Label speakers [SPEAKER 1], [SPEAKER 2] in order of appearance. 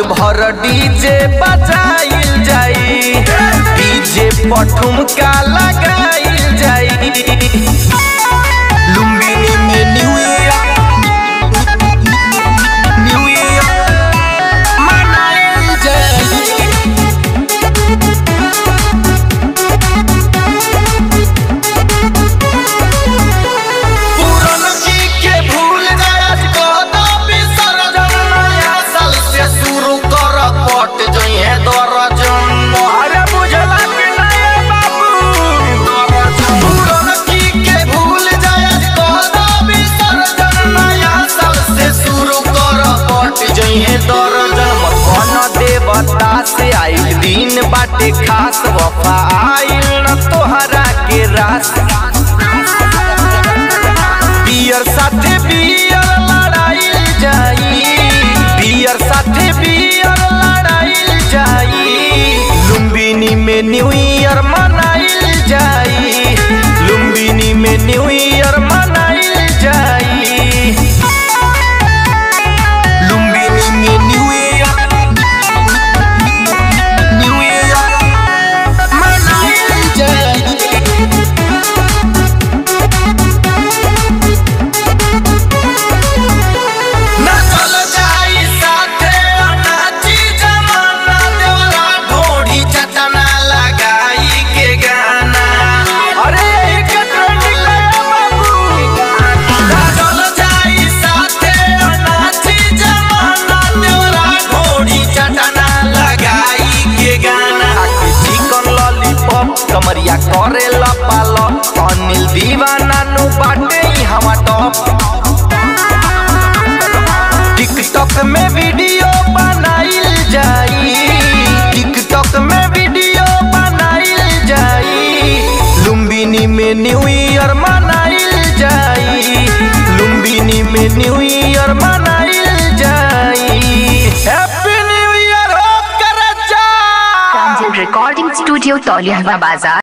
[SPEAKER 1] भर डीजे बजाइल जाई डीजे पठुमका लगाइल जाई लुम्बिनी में न्यू ईयर न्यू ईयर मनाइल जाई पुरन की के भूल गया कदा विसर्जन नया साल से शुरू कर पट जइहे दर्जन अरे बुझला कि नहीं बाबू पुरन की के भूल गया कदा विसर्जन नया साल से शुरू कर पट जइहे दर्जन मन देवता से आइल दिन बाटे खास वफा आइल न तोहरा के रास बियर साथे बियर लड़ाइल जाई बियर साथे बियर लड़ाइल जाई लुम्बिनी में न्यू ईयर मनाइल जाई लुम्बिनी में न्यू ईयर मनाइल जाई लुम्बिनी में न्यू ईयर न्यू ईयर मनाइल जाई नचल जाई साथे अनाची जमाना देवरा ढोढ़ी चटना लगाई के गाना अरे एक ट्रेंडिंग लगा बाबू नचल जाई साथे अनाची जमाना देवरा ढोढ़ी चटना लगाई के गाना चिकन लॉलीपॉप कमरिया करे लपाल अनिल दीवाना नु बाटे ई हवा टॉप टिकटॉक में वीडियो बनाइल जाई टिकटॉक में वीडियो बनाइल जाई लुम्बिनी में न्यू ईयर मनाइल जाई लुम्बिनी में न्यू ईयर मनाइल जाई हैप्पी न्यू ईयर हो कर जा
[SPEAKER 2] Pranjal Recording Studio, Toliahwa Bazar.